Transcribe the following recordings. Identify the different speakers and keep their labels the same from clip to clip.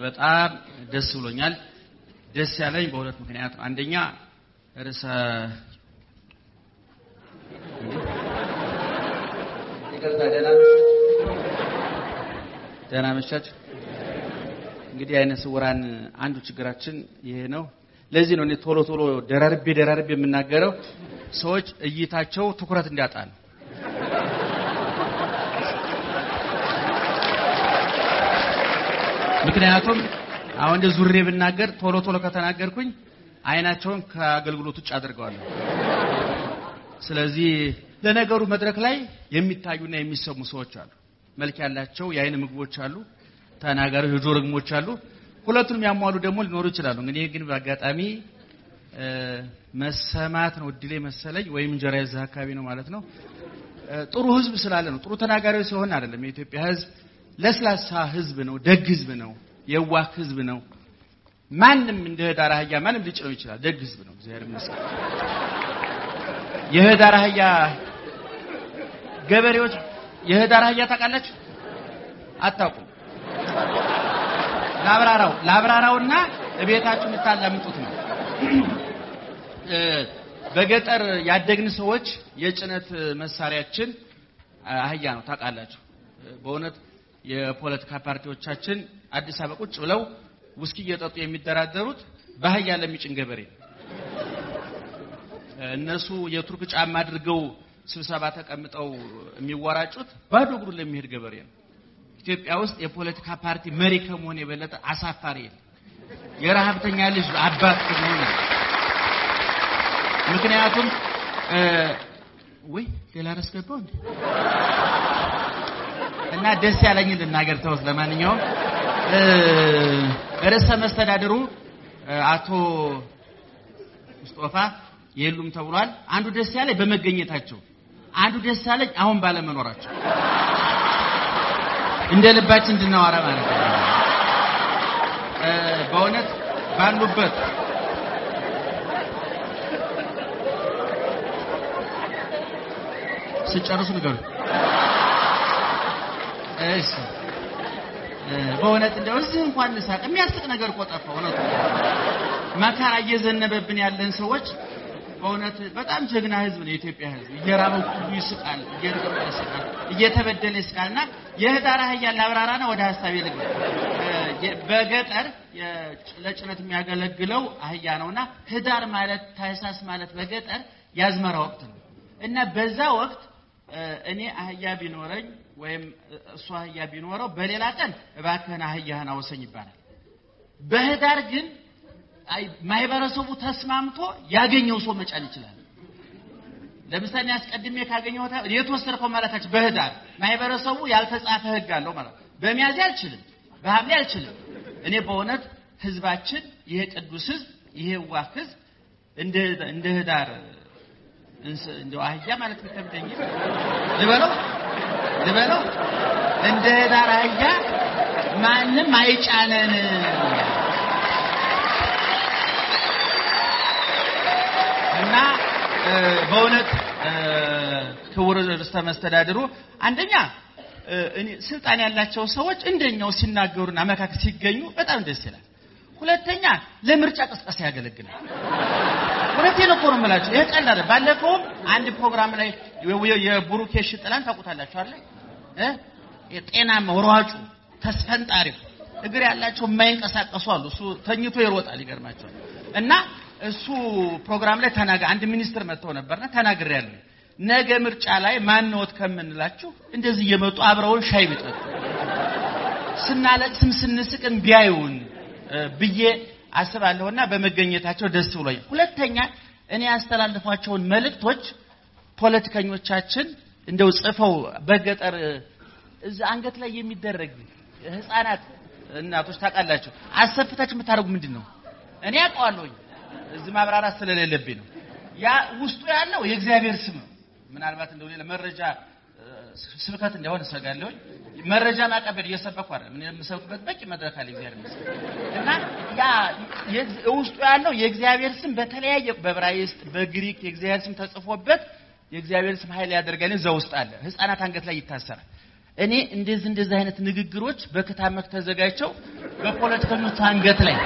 Speaker 1: በጣም ደስ ብሎኛል። ደስ ያለኝ በሁለት ምክንያት ነው። አንደኛ ርዕሰ ይቅርታ፣ ደህና መሻችሁ። ደህና መሻችሁ። እንግዲህ አይነ ስውራን አንዱ ችግራችን ይሄ ነው። ለዚህ ነው እኔ ቶሎ ቶሎ ደራርቤ ደራርቤ የምናገረው ሰዎች እይታቸው ትኩረት እንዲያጣ ነው። ምክንያቱም አሁን እንደ ዙሬ ብናገር ቶሎ ቶሎ ከተናገርኩኝ አይናቸውን ከአገልግሎት ውጭ አድርገዋለሁ። ስለዚህ ለነገሩ መድረክ ላይ የሚታዩና የሚሰሙ ሰዎች አሉ። መልክ ያላቸው የአይን ምግቦች አሉ፣ ተናጋሪዎች የጆሮ ርግሞች አሉ። ሁለቱንም ያሟሉ ደግሞ ሊኖሩ ይችላሉ። እንግዲህ ግን በአጋጣሚ መሰማት ነው እድሌ መሰለኝ፣ ወይም እንጀራ የዛ አካባቢ ነው ማለት ነው። ጥሩ ህዝብ ስላለ ነው። ጥሩ ተናጋሪዎች ሲሆን አይደለም። የኢትዮጵያ ህዝብ ለስላሳ ህዝብ ነው። ደግ ህዝብ ነው። የዋህ ህዝብ ነው። ማንም እንደ ህዳር አህያ ማንም ሊጭነው ይችላል። ደግ ህዝብ ነው። እግዚአብሔር ይመስገን። የህዳር አህያ ገበሬዎች የህዳር አህያ ታውቃላችሁ? አታውቁም? ላብራራው ላብራራውና እቤታችሁ የምታላምጡት ነው። በገጠር ያደግን ሰዎች የጭነት መሳሪያችን አህያ ነው። ታውቃላችሁ? በእውነት የፖለቲካ ፓርቲዎቻችን አዲስ አበባ ቁጭ ብለው ውስኪ እየጠጡ የሚደራደሩት በአህያ ለሚጭን ገበሬ ነው። እነሱ የቱርክ ጫማ አድርገው ስብሰባ ተቀምጠው የሚወራጩት ባዶ እግሩን ለሚሄድ ገበሬ ነው። ኢትዮጵያ ውስጥ የፖለቲካ ፓርቲ መሪ ከመሆን የበለጠ አሳፋሪ የለም። የረሀብተኛ ልጅ አባት ከመሆን ምክንያቱም ወይ ሌላ ረስ ገባው እንዴ እና ደስ ያለኝ ልናገር ተውት። ለማንኛውም ርዕሰ መስተዳድሩ አቶ ሙስጦፋ የሉም ተብሏል። አንዱ ደስ ያለኝ በመገኘታቸው፣ አንዱ ደስ ያለኝ አሁን ባለመኖራቸው እንደ ልባችን እንድናወራ ማለት ነው። በእውነት ባሉበት ስጨርሱ ንገሩ። እሺ በእውነት እንደው እዚህ እንኳን እንሳቅ። የሚያስቅ ነገር እኮ ጠፋ። እውነቱ መከራ እየዘነበብን ያለን ሰዎች በእውነት በጣም ጀግና ህዝብ ነው የኢትዮጵያ ህዝብ። እየራበው ሁሉ ይስቃል፣ እየረገበ ይስቃል፣ እየተበደለ ይስቃል። እና የህዳር አህያ ላብራራና ወደ ሀሳቤ ልግባ። በገጠር ለጭነት የሚያገለግለው አህያ ነውና ህዳር ማለት ታህሳስ ማለት በገጠር ያዝመራ ወቅት ነው እና በዛ ወቅት እኔ አህያ ቢኖረኝ ወይም እሱ አህያ ቢኖረው በሌላ ቀን እባክህን አህያህን አውሰኝ ይባላል። በህዳር ግን ማህበረሰቡ ተስማምቶ ያገኘው ሰው መጫን ይችላል። ለምሳሌ አስቀድሜ ካገኘው የተወሰድከው ማለታችን በህዳር ማህበረሰቡ ያልተጻፈ ህግ አለው ማለት ነው። በሚያዝያ አልችልም፣ በሐምሌ አልችልም። እኔ በእውነት ህዝባችን ይሄ ቅዱስ ህዝብ ይሄ ዋህ ህዝብ እንደ ህዳር እንደው አህያ ማለት ከብደኝ ልበለው ልበለው እንደ ህዳር አህያ ማንም አይጫነን። እና በእውነት ክቡር ርዕሰ መስተዳድሩ አንደኛ እኔ ስልጣን ያላቸው ሰዎች እንደኛው ሲናገሩና መካከል ሲገኙ በጣም ደስ ይላል። ሁለተኛ ለምርጫ ቅስቀሳ ያገለግላል። ሁለቴን እኮ ነው የምላችሁ። ይሄ ቀላል ባለፈውም አንድ ፕሮግራም ላይ የቡሩኬ ሽጥላን ታውቁታላችሁ አይደል? እ የጤናማ ሯጩ ተስፈንጣሪው እግር ያላቸው የማይንቀሳቀሱ አሉ። እሱ ተኝቶ ይሮጣል። ይገርማቸዋል። እና እሱ ፕሮግራም ላይ ተናገ አንድ ሚኒስትር መጥተው ነበርና ተናግሬያለሁ። ነገ ምርጫ ላይ ማንወት ከምንላችሁ እንደዚህ እየመጡ አብረውን ሻይ ቢጠጡ ስናለቅስም ስንስቅም ቢያዩን ብዬ አስባለሁና በመገኘታቸው ደስ ብሎኝ፣ ሁለተኛ እኔ ያስተላልፏቸውን መልእክቶች ፖለቲከኞቻችን እንደው ጽፈው በገጠር እዛ አንገት ላይ የሚደረግ ህፃናት እናቶች ታውቃላችሁ፣ አሰፍታችሁ የምታደርጉ ምንድን ነው? እኔ አውቀዋለሁኝ እዚህ ማብራራት ስለሌለብኝ ነው። ያ ውስጡ ያለው የእግዚአብሔር ስም ነው። ምናልባት እንደው ሌላ መረጃ ስብከት እንደሆነ እሰጋለሁኝ። መረጃ ማቀበል እየሰበኩ አይደለም። እኔ የምሰብክበት በቂ መድረክ አለ እግዚአብሔር ይመስገን። እና ያ ውስጡ ያለው የእግዚአብሔር ስም በተለያየ በዕብራይስጥ፣ በግሪክ የእግዚአብሔር ስም ተጽፎበት የእግዚአብሔር ስም ኃይል ያደርጋል። እዛ ውስጥ አለ። ህፃናት አንገት ላይ ይታሰራል። እኔ እንደዚህ እንደዚህ አይነት ንግግሮች በክታመክ ተዘጋጅተው በፖለቲከኞች አንገት ላይ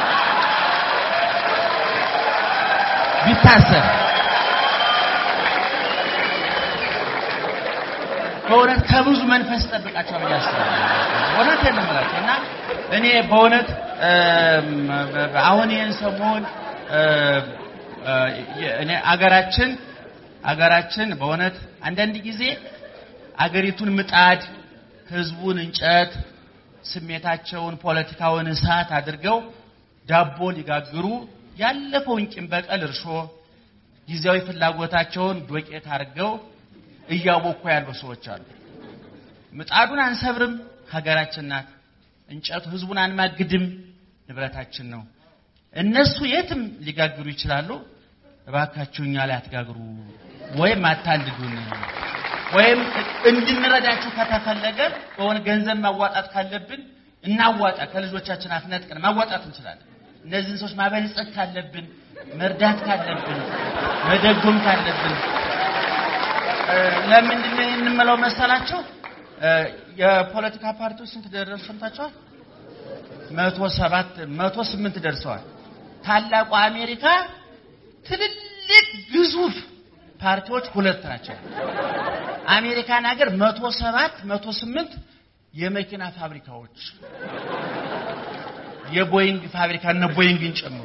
Speaker 1: ቢታሰር በእውነት ከብዙ መንፈስ ጠብቃቸው ብዬ አስባለሁ። እውነት የምምላቸው እና እኔ በእውነት አሁን ይህን ሰሞን እኔ አገራችን አገራችን በእውነት አንዳንድ ጊዜ አገሪቱን ምጣድ፣ ህዝቡን እንጨት፣ ስሜታቸውን ፖለቲካውን እሳት አድርገው ዳቦ ሊጋግሩ ያለፈውን ቂም በቀል እርሾ ጊዜያዊ ፍላጎታቸውን ዶቄት አድርገው እያቦኩ ያሉ ሰዎች አሉ። ምጣዱን አንሰብርም፣ ሀገራችን ናት። እንጨቱ ህዝቡን አንማግድም፣ ንብረታችን ነው። እነሱ የትም ሊጋግሩ ይችላሉ። እባካችሁ እኛ ላይ አትጋግሩ፣ ወይም አታንድዱን፣ ወይም እንድንረዳችሁ ከተፈለገ በሆነ ገንዘብ ማዋጣት ካለብን እናዋጣ። ከልጆቻችን አፍነጥቀን ማዋጣት እንችላለን። እነዚህን ሰዎች ማበልጸግ ካለብን፣ መርዳት ካለብን፣ መደጎም ካለብን ለምንድን ነው ይህን የምለው መሰላቸው? የፖለቲካ ፓርቲዎች ስንት ደረሱ ሰምታችኋል? መቶ ሰባት መቶ ስምንት ደርሰዋል። ታላቁ አሜሪካ ትልልቅ ግዙፍ ፓርቲዎች ሁለት ናቸው። አሜሪካን ሀገር መቶ ሰባት መቶ ስምንት የመኪና ፋብሪካዎች የቦይንግ ፋብሪካ እነ ቦይንግን ጨምሮ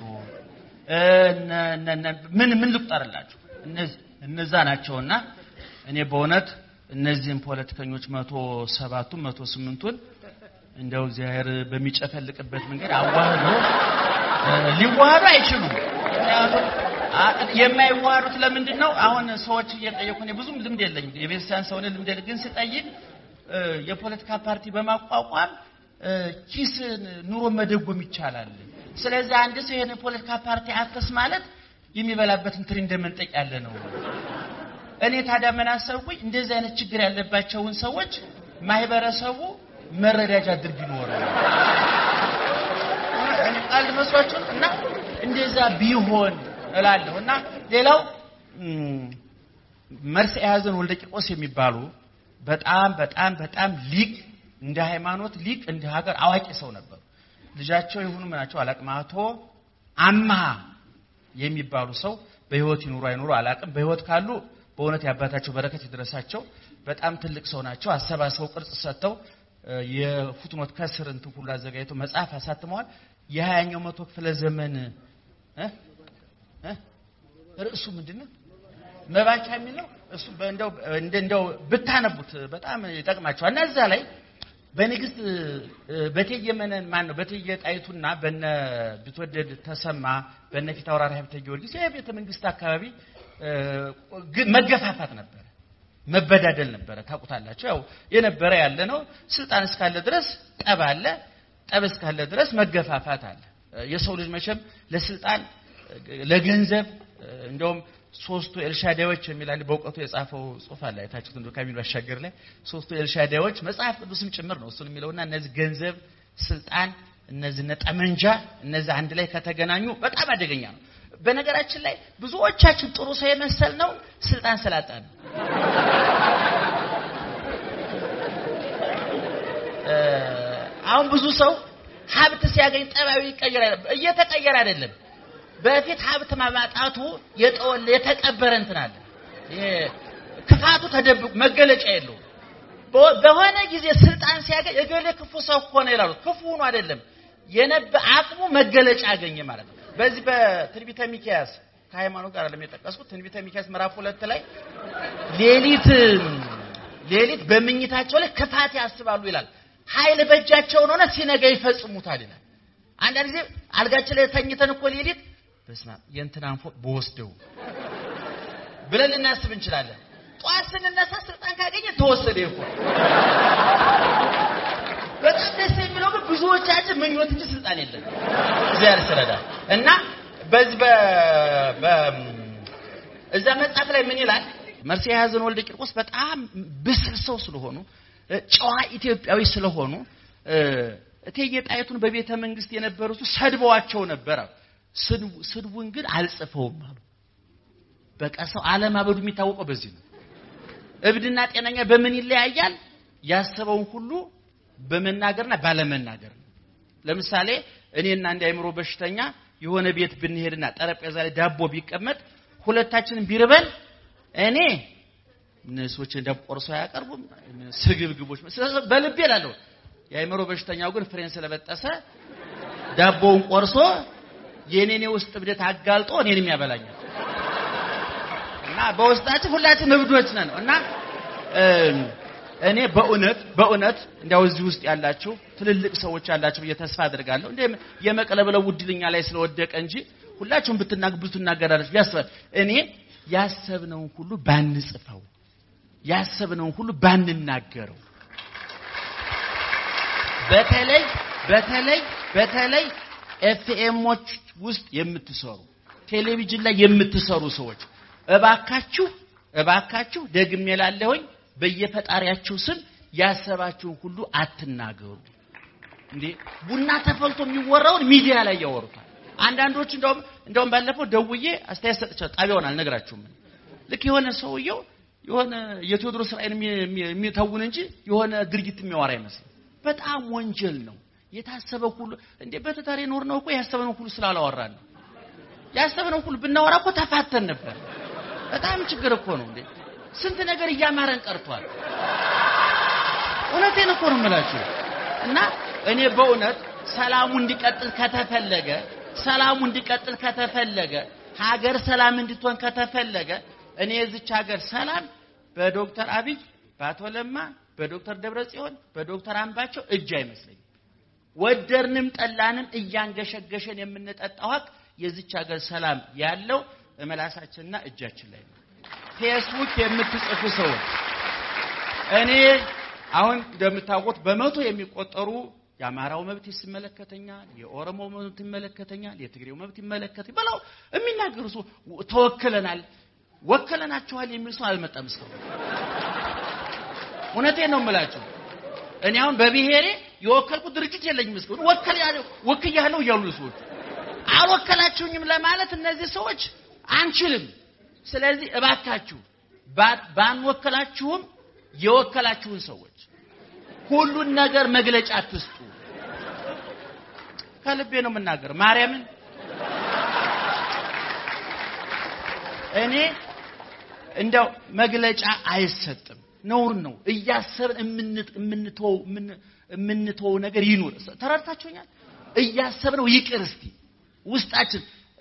Speaker 1: ምን ምን ልቁጠርላችሁ እነዛ ናቸውና እኔ በእውነት እነዚህን ፖለቲከኞች መቶ ሰባቱን መቶ ስምንቱን እንደው እግዚአብሔር በሚጨፈልቅበት መንገድ አዋህዶ ሊዋሃዱ አይችሉም። ምክንያቱም የማይዋሃዱት ለምንድን ነው? አሁን ሰዎች እየጠየቁ እኔ ብዙም ልምድ የለኝም የቤተክርስቲያን ሰው ልምድ የለ ግን ስጠይቅ የፖለቲካ ፓርቲ በማቋቋም ኪስን ኑሮ መደጎም ይቻላል። ስለዚህ አንድ ሰው ይሄን የፖለቲካ ፓርቲ አትስ ማለት የሚበላበትን ትሪ እንደመንጠቅ ያለ ነው። እኔ ታዲያ ምን አሰብኩኝ? እንደዚህ አይነት ችግር ያለባቸውን ሰዎች ማህበረሰቡ መረዳጃ ድርግ ይኖራል። እኔ ቀልድ መስሏችሁ እና እንደዛ ቢሆን እላለሁ እና ሌላው መርስ የያዘን ወልደ ቂርቆስ የሚባሉ በጣም በጣም በጣም ሊቅ እንደ ሃይማኖት ሊቅ እንደ ሀገር አዋቂ ሰው ነበሩ። ልጃቸው የሆኑ ምናቸው አላቅም አቶ አምሃ የሚባሉ ሰው በህይወት ይኑሩ አይኑሩ አላቅም። በህይወት ካሉ በእውነት የአባታቸው በረከት ይድረሳቸው። በጣም ትልቅ ሰው ናቸው። አሰባስበው ቅርጽ ሰጥተው የፉትኖት ከስር እንትን ሁሉ አዘጋጅተው መጽሐፍ አሳትመዋል። የሀያኛው መቶ ክፍለ ዘመን ርዕሱ ምንድን ነው? መባቻ የሚለው እሱ እንደው እንደው ብታነቡት በጣም ይጠቅማቸዋል። እና እዛ ላይ በንግስት በእቴጌ መነን ማን ነው በእቴጌ ጣይቱና በነ ቢትወደድ ተሰማ በነ ፊት አውራሪ ሀብተ ጊዮርጊስ የቤተ መንግስት አካባቢ መገፋፋት ነበረ፣ መበዳደል ነበረ። ታውቁታላችሁ። ያው የነበረ ያለ ነው። ስልጣን እስካለ ድረስ ጠብ አለ፣ ጠብ እስካለ ድረስ መገፋፋት አለ። የሰው ልጅ መቼም ለስልጣን ለገንዘብ እንደውም ሶስቱ ኤልሻዳዮች የሚል አንድ በእውቀቱ የጻፈው ጽሑፍ አለ። አይታችሁት እንደው ከሚሉ አሻገር ላይ ሶስቱ ኤልሻዳዮች መጽሐፍ ቅዱስም ጭምር ነው እሱን የሚለውና እነዚህ ገንዘብ፣ ስልጣን፣ እነዚህ ጠመንጃ እነዚህ አንድ ላይ ከተገናኙ በጣም አደገኛ ነው። በነገራችን ላይ ብዙዎቻችን ጥሩ ሰው የመሰል ነው ስልጣን ስላጣ ነው። አሁን ብዙ ሰው ሀብት ሲያገኝ ጠባዩ ይቀየራል። እየተቀየረ አይደለም። በፊት ሀብት ማማጣቱ የጠወለ የተቀበረ እንትን አለ። ክፋቱ ተደብቆ መገለጫ የለውም። በሆነ ጊዜ ስልጣን ሲያገኝ እገሌ ክፉ ሰው ሆነ ይላሉ። ክፉ ሆኖ አይደለም የነበ አቅሙ መገለጫ አገኘ ማለት ነው። በዚህ በትንቢተ ሚክያስ ከሃይማኖት ጋር ለሚጠቀስኩት ትንቢተ ሚክያስ ምዕራፍ ሁለት ላይ ሌሊት ሌሊት በምኝታቸው ላይ ክፋት ያስባሉ ይላል። ኃይል በእጃቸውን ሆነ ሲነጋ ይፈጽሙታል ይላል። አንዳንድ ጊዜ አልጋችን ላይ ተኝተን እኮ ሌሊት በስመ አብ የእንትናን ፎቅ በወስደው ብለን ልናስብ እንችላለን። ጠዋት ስንነሳ ስልጣን ካገኘ ተወሰደ ይፎ በጣም ደስ የሚለው ግን ብዙዎቻችን ምኞት እንጂ ስልጣን የለን። እግዚአብሔር ይረዳ እና በዚህ በ እዛ መጽሐፍ ላይ ምን ይላል? መርሴ የያዘን ወልደ ቂርቆስ በጣም ብስል ሰው ስለሆኑ ጨዋ ኢትዮጵያዊ ስለሆኑ እቴጌ ጣይቱን በቤተ መንግስት የነበሩት ሰድበዋቸው ነበረ። ስድቡን ግን አልጽፈውም አሉ። በቃ ሰው አለማበዱ የሚታወቀው በዚህ ነው። እብድና ጤነኛ በምን ይለያያል? ያሰበውን ሁሉ በመናገርና ባለመናገር ነው። ለምሳሌ እኔና አንድ አእምሮ በሽተኛ የሆነ ቤት ብንሄድና ጠረጴዛ ላይ ዳቦ ቢቀመጥ ሁለታችንን ቢርበን እኔ እነሶች እንደ ቆርሶ አያቀርቡም ስግብግቦች በልቤ እላለሁ። የአእምሮ በሽተኛው ግን ፍሬን ስለበጠሰ ዳቦውን ቆርሶ የኔኔ ውስጥ እብደት አጋልጦ እኔንም ያበላኛል። እና በውስጣችን ሁላችን እብዶች ነን እና እኔ በእውነት በእውነት እንዲያው እዚህ ውስጥ ያላችሁ ትልልቅ ሰዎች ያላችሁ ብዬ ተስፋ አድርጋለሁ። እንደ የመቅለብለው ውድልኛ ላይ ስለወደቀ እንጂ ሁላችሁም ብትናግ ብትናገራላችሁ ያስባል። እኔ ያሰብነውን ሁሉ ባንጽፈው፣ ያሰብነውን ሁሉ ባንናገረው፣ በተለይ በተለይ በተለይ ኤፍኤሞች ውስጥ የምትሰሩ ቴሌቪዥን ላይ የምትሰሩ ሰዎች እባካችሁ እባካችሁ ደግሜ እላለሁኝ በየፈጣሪያችሁ ስም ያሰባችሁን ሁሉ አትናገሩ። እንዴ ቡና ተፈልቶ የሚወራውን ሚዲያ ላይ ያወሩታል። አንዳንዶች እንደውም እንደውም ባለፈው ደውዬ አስተያየት ሰጥቻለሁ። ጣቢያውን አልነግራችሁም። ልክ የሆነ ሰውየው የሆነ የቴዎድሮስ ራእይን የሚተውን እንጂ የሆነ ድርጊት የሚያወራ አይመስልም። በጣም ወንጀል ነው። የታሰበ ሁሉ እንዴ በትዳር የኖር ነው እኮ ያሰበነው ሁሉ ስላላወራን ነው። ያሰበነው ሁሉ ብናወራ እኮ ተፋተን ነበር። በጣም ችግር እኮ ነው እንዴ ስንት ነገር እያማረን ቀርቷል። እውነቴን እኮ ነው የምላችሁ። እና እኔ በእውነት ሰላሙ እንዲቀጥል ከተፈለገ ሰላሙ እንዲቀጥል ከተፈለገ ሀገር ሰላም እንድትሆን ከተፈለገ እኔ የዚች ሀገር ሰላም በዶክተር አብይ በአቶ ለማ በዶክተር ደብረጽዮን በዶክተር አምባቸው እጅ አይመስለኝም። ወደርንም ጠላንም እያንገሸገሸን የምንጠጣው ሀቅ የዚች ሀገር ሰላም ያለው እመላሳችንና እጃችን ላይ ነው። ፌስቡክ የምትጽፉ ሰዎች እኔ አሁን እንደምታውቁት በመቶ የሚቆጠሩ የአማራው መብት ይመለከተኛል፣ የኦሮሞ መብት ይመለከተኛል፣ የትግሬው መብት ይመለከተኛል ብለው የሚናገሩ ሰው ተወክለናል፣ ወክለናችኋል የሚል ሰው አልመጣም እስካሁን። እውነቴን ነው የምላችሁ። እኔ አሁን በብሔሬ የወከልኩት ድርጅት የለኝም እስካሁን። ወከል ያለው ወክያለሁ እያሉ ሰዎች አልወከላችሁኝም ለማለት እነዚህ ሰዎች አንችልም። ስለዚህ እባካችሁ ባንወከላችሁም የወከላችሁን ሰዎች ሁሉን ነገር መግለጫ አትስጡ። ከልቤ ነው የምናገረው። ማርያምን እኔ እንደው መግለጫ አይሰጥም፣ ነውር ነው። እያሰብን የምንተወው የምንተወው ነገር ይኑር። ተረድታችሁኛል? እያሰብነው ይቅር እስቲ ውስጣችን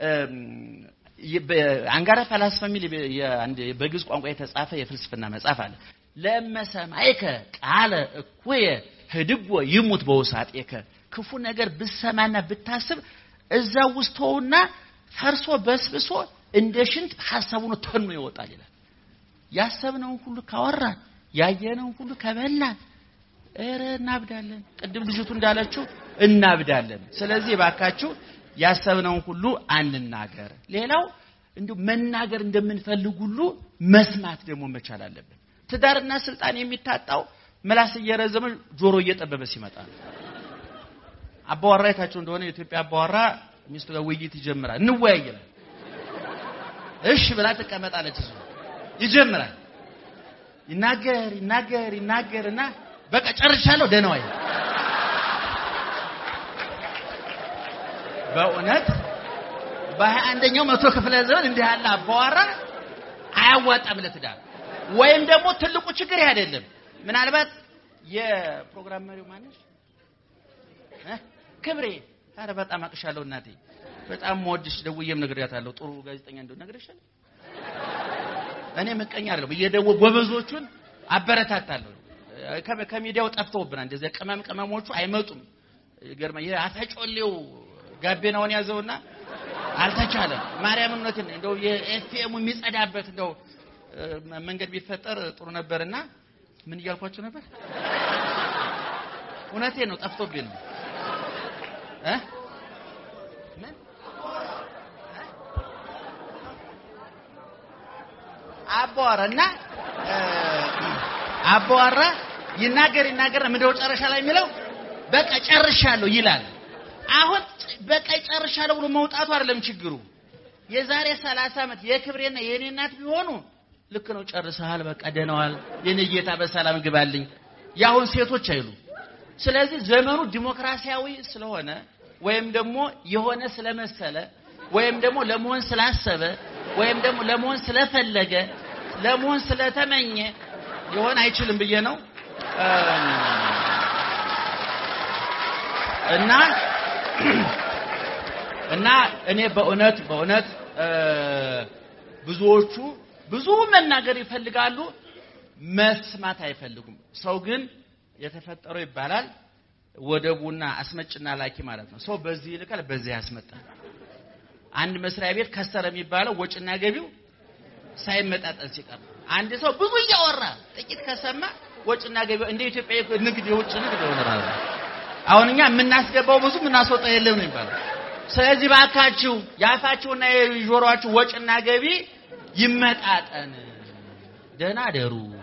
Speaker 1: አንጋራ ፈላስፋ የሚል በግዕዝ ቋንቋ የተጻፈ የፍልስፍና መጽሐፍ አለ። ለመሰማይከ ቃለ እኩየ ህድጎ ይሙት በውሳጤከ ክፉ ነገር ብሰማና ብታስብ እዛ ውስጥ ተውና ፈርሶ በስብሶ እንደ ሽንት ሐሳቡን ተኖ ይወጣል ይላል። ያሰብነውን ሁሉ ካወራን ያየነውን ሁሉ ከበላን ኧረ እናብዳለን። ቅድም ልጅቱ እንዳለችው እናብዳለን። ስለዚህ ባካችሁ ያሰብነውን ሁሉ አንናገር። ሌላው እንዲሁ መናገር እንደምንፈልግ ሁሉ መስማት ደግሞ መቻል አለብን። ትዳርና ስልጣን የሚታጣው ምላስ እየረዘመ ጆሮ እየጠበበ ሲመጣ ነው። አባዋራ የታቸው እንደሆነ የኢትዮጵያ አባዋራ ሚስቱ ጋር ውይይት ይጀምራል። እንወያይ ይላል። እሺ ብላ ትቀመጣለች። እሱ ይጀምራል። ይናገር ይናገር ይናገርና በቃ ጨርሻለሁ፣ ደህና ዋይ በእውነት በሀያ አንደኛው መቶ ክፍለ ዘመን እንዲህ ያለ አባዋራ አያዋጣም ለትዳር። ወይም ደግሞ ትልቁ ችግር ይህ አይደለም። ምናልባት የፕሮግራም መሪው ማነሽ ክብሬ፣ ኧረ በጣም አቅሻለሁ እናቴ፣ በጣም መወድሽ፣ ደውዬም ነግሬያታለሁ። ጥሩ ጋዜጠኛ እንደው ነግሬሻለሁ። እኔ ምቀኛ አይደለም፣ እየደወልኩ ጎበዞቹን አበረታታለሁ። ከሚዲያው ጠፍተውብናል። እንደዚያ ቅመም ቅመሞቹ አይመጡም። ይገርማ የአፈጮሌው ጋቤናውን ያዘውና አልተቻለም። ማርያምን እውነቴን እንደው የኤፍኤሙ የሚጸዳበት እንደው መንገድ ቢፈጠር ጥሩ ነበርና ምን እያልኳቸው ነበር? እውነቴን ነው፣ ጠፍቶብኝ ነው እ ምን አባወራና አባወራ ይናገር ይናገር ምንድነው ጨረሻ ላይ የሚለው በቃ ጨርሻለሁ ይላል። አሁን በቃ ጨርሻለሁ ብሎ መውጣቱ አይደለም ችግሩ። የዛሬ 30 ዓመት የክብሬና የኔ እናት ቢሆኑ ልክ ነው ጨርሰሃል፣ በቃ ደህናዋል፣ የኔ ጌታ በሰላም ግባልኝ የአሁን ሴቶች አይሉ። ስለዚህ ዘመኑ ዲሞክራሲያዊ ስለሆነ ወይም ደግሞ የሆነ ስለመሰለ ወይም ደግሞ ለመሆን ስላሰበ ወይም ደግሞ ለመሆን ስለፈለገ ለመሆን ስለተመኘ ሊሆን አይችልም ብዬ ነው እና እና እኔ በእውነት በእውነት ብዙዎቹ ብዙ መናገር ይፈልጋሉ፣ መስማት አይፈልጉም። ሰው ግን የተፈጠረው ይባላል ወደቡና አስመጭና ላኪ ማለት ነው። ሰው በዚህ ይልካል፣ በዚህ ያስመጣል። አንድ መስሪያ ቤት ከሰረ የሚባለው ወጭና ገቢው ሳይመጣጠን ሲቀር አንድ ሰው ብዙ እያወራ ጥቂት ከሰማ ወጭና ገቢው እንደ ኢትዮጵያ ንግድ የውጭ ንግድ ይሆናል። አሁን እኛ የምናስገባው ብዙ የምናስወጣው የለም ነው የሚባለው። ስለዚህ ባካችሁ የአፋችሁና የጆሮአችሁ ወጭና ገቢ ይመጣጠን። ደህና ደሩ።